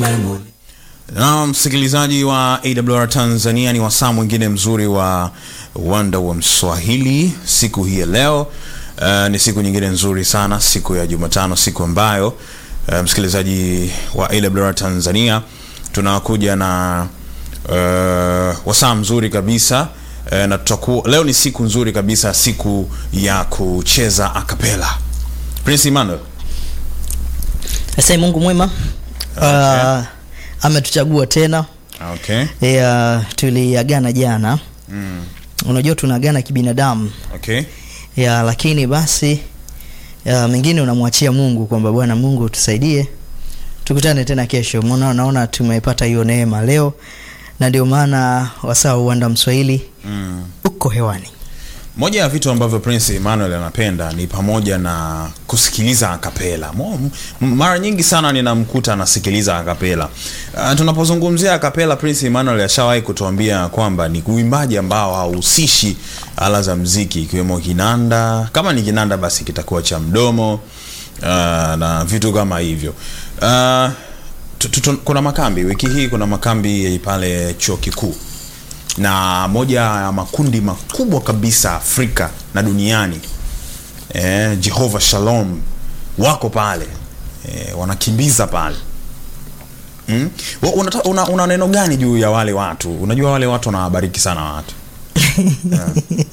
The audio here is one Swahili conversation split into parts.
memory. Na msikilizaji wa AWR Tanzania, ni wasaa mwingine mzuri wa uwanda wa Mswahili siku hii ya leo. Uh, ni siku nyingine nzuri sana, siku ya Jumatano, siku ambayo uh, msikilizaji wa AWR Tanzania tunakuja na uh, wasaa mzuri kabisa uh, na tutakuwa leo ni siku nzuri kabisa, siku ya kucheza akapela. Prince Emmanuel, Asante Mungu mwema. Uh, ametuchagua tena. okay. Ya, tuliagana jana. Mm. Unajua tunaagana kibinadamu. Okay. Ya, lakini basi ya, mengine unamwachia Mungu kwamba Bwana Mungu tusaidie. Tukutane tena kesho. Mbona naona tumepata hiyo neema leo na ndio maana wasaa uwanda Mswahili Mm. uko hewani. Moja ya vitu ambavyo Prince Emmanuel anapenda ni pamoja na kusikiliza akapela. Mo- m- Mara nyingi sana ninamkuta anasikiliza akapela. Uh, tunapozungumzia akapela, Prince Emmanuel ashawahi kutuambia kwamba ni uimbaji ambao hauhusishi ala za mziki ikiwemo kinanda. Kama ni kinanda, basi kitakuwa cha mdomo uh, na vitu kama hivyo. Uh, tu- tu- tu- kuna makambi wiki hii, kuna makambi pale chuo kikuu na moja ya makundi makubwa kabisa Afrika na duniani eh, Jehovah Shalom wako pale eh, wanakimbiza pale mm? Wa- unata- una, una neno gani juu ya wale watu? Unajua wale watu wanawabariki sana watu yeah.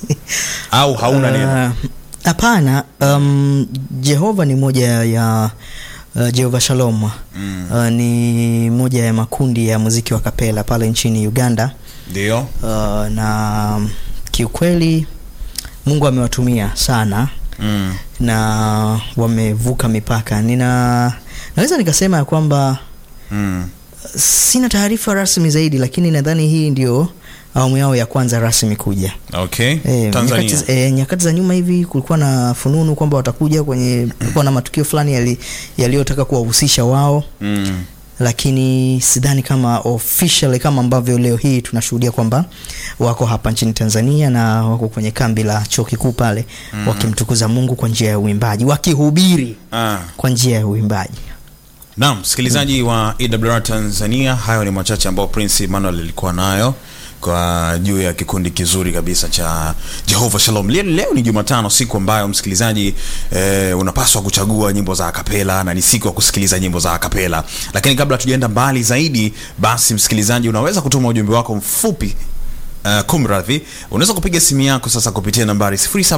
au hauna neno? Uh, Hapana, um, Jehova ni moja ya uh, Jehova Shalom Mm. uh, ni moja ya makundi ya muziki wa kapela pale nchini Uganda Ndio uh, na kiukweli Mungu amewatumia sana mm. na wamevuka mipaka. Nina naweza nikasema ya kwamba mm. sina taarifa rasmi zaidi, lakini nadhani hii ndio awamu yao ya kwanza rasmi kuja. Okay. E, Tanzania nyakati, e, nyakati za nyuma hivi kulikuwa na fununu kwamba watakuja kwenye, kulikuwa na matukio fulani yali- yaliyotaka kuwahusisha wao, mm. lakini sidhani kama officially kama ambavyo leo hii tunashuhudia kwamba wako hapa nchini Tanzania na wako kwenye kambi la chuo kikuu pale wakimtukuza Mungu kwa njia ya uimbaji, wakihubiri ah. kwa njia ya uimbaji. Naam, msikilizaji wa AWR Tanzania, hayo ni machache ambayo Prince Emmanuel alikuwa nayo kwa juu ya kikundi kizuri kabisa cha Jehovah Shalom. Leo, leo ni Jumatano, siku ambayo msikilizaji eh, unapaswa kuchagua nyimbo za akapela na ni siku ya kusikiliza nyimbo za akapela. Lakini kabla tujaenda mbali zaidi, basi msikilizaji, unaweza kutuma ujumbe wako mfupi Uh, kumradhi, unaweza kupiga simu yako sasa kupitia nambari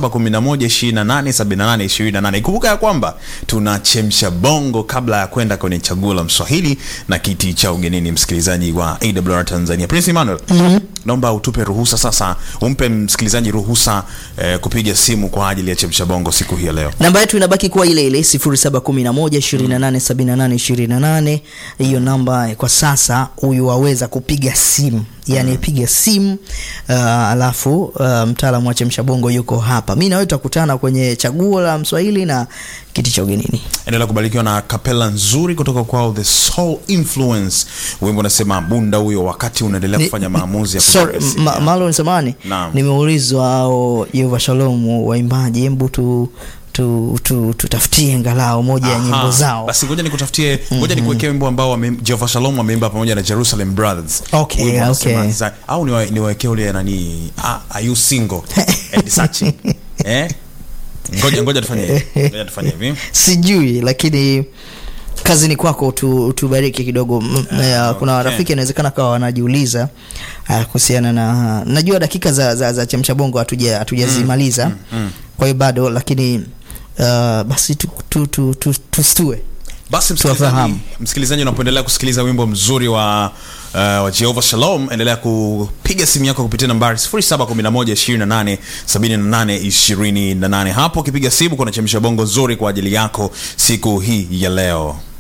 0711287828. Kumbuka ya kwamba tunachemsha bongo kabla ya kwenda kwenye chaguo la Mswahili na kiti cha ugenini, msikilizaji wa AWR Tanzania. Prince Emmanuel, naomba utupe ruhusa sasa, umpe msikilizaji ruhusa eh, kupiga simu kwa ajili ya chemsha bongo siku hii ya leo. namba yetu inabaki kuwa ile ile 0711287828 hiyo namba eh, kwa sasa huyu waweza kupiga simu yani piga simu uh, alafu uh, mtaalamu wa chemsha bongo yuko hapa mi nawe tutakutana kwenye chaguo la mswahili na kiti cha ugenini endelea kubarikiwa na kapela nzuri kutoka kwao The Soul Influence. Wimbo unasema bunda huyo, wakati unaendelea Ni- kufanya maamuzi ya Sorry, kupiga simu ma, yako. Marlon samani Naam. nimeulizwa ao Yehova Shalom waimbaji hebu tu tu, tu, tutafutie ngalau moja ya Aha, nyimbo zao Basi ngoja nikutafutie, ngoja nikuwekee wimbo ambao wame, Jehovah Shalom wameimba pamoja na Jerusalem Brothers. Okay, Wimbo unasema okay. za- au niwa- niwaekee ule nani ah, are you single and searching eh? Ngoja ngoja tufanye hivi. Ngoja tufanye hivi. sijui lakini kazi ni kwako tu, tubariki kidogo M- ya, kuna okay. rafiki inawezekana kawa wanajiuliza ah, kuhusiana na najua dakika za, za, za chemsha bongo hatuja hatujazimaliza kwa hiyo bado lakini uh, basi tu, tu, tu, tu, tustue Basi Tuwafahamu. msikilizaji, msikilizaji unapoendelea kusikiliza wimbo mzuri wa uh, wa Jehovah Shalom, endelea kupiga simu yako kupitia nambari 0711287828. Hapo ukipiga simu kuna chemsha bongo nzuri kwa ajili yako siku hii ya leo.